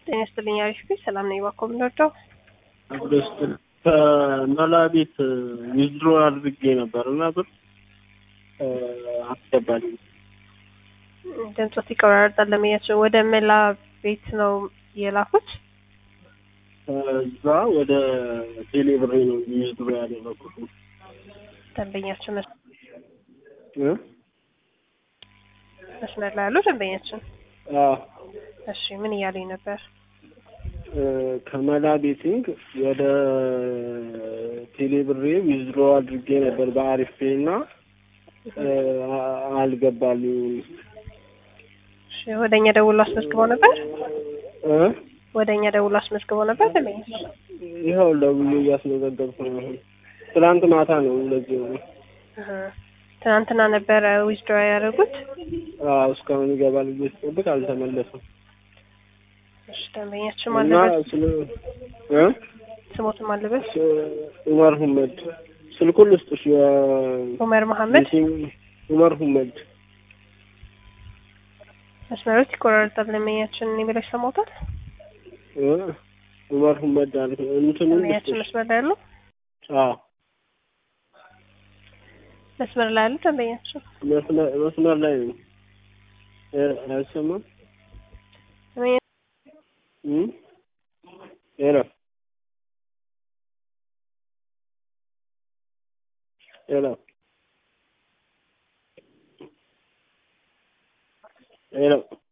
ጤና ይስጥልኝ። አሪፍ ቤት ሰላም ነኝ። እባክዎ የምንወደው አብደስት ከመላ ቤት ዊዝድሮ አድርጌ ነበር እና ብር አስገባልኝ። ድምፆት ይቆራረጣል። ለመያቸው ወደ መላ ቤት ነው የላኩት። እዛ ወደ ቴሌ ብሬ ነው ዊዝድሮ ያደረኩት። ደንበኛችን መስ- እ? መስመር ላይ ያሉ ደንበኛችን። አዎ እሺ ምን እያለኝ ነበር? እ፣ ከመላ ቤቲንግ ወደ ቴሌ ብሬ ዊዝድሮ አድርጌ ነበር በአሪፍ ፔ እና እ፣ አ- አልገባልኝም። እሺ ወደ እኛ ደውሎ አስመዝግበው ነበር። እ? ወደ እኛ ደውሎ አስመዝግበው ነበር ደንበኛችን። ይኸው ለብዬ እያስመዘገብኩ ነው። አሁን ትናንት ማታ ነው እንደዚህ ነው። እህ፣ ትናንትና ነበረ ዊዝድሮ ያደረጉት። አዎ እስካሁን ይገባል ብዬ ስጠብቅ አልተመለሰም እሺ ደንበኛችን እና ማለበት ስለ እ? ስሞትም አለበት ስ- ኡመር ሁመድ ስልኩን ልስጥሽ። የ- ኡመር መሐመድ የሲም- ኡመር ሁመድ መስመሮች ይቆራረጣል። ደንበኛችን እኔ ብለሽ ሰሞታል። እ? ኡመር ሁመድ አልኩ። እንትኑን ደንበኛችን ልስጥሽ። መስመር ላይ ያሉ አዎ መስመር ላይ ያሉ ደንበኛችን መስመር መስመር ላይ ነው። እ፣ አይሰማም ደንበኛ- እ? ሄሎ ሄሎ ሄሎ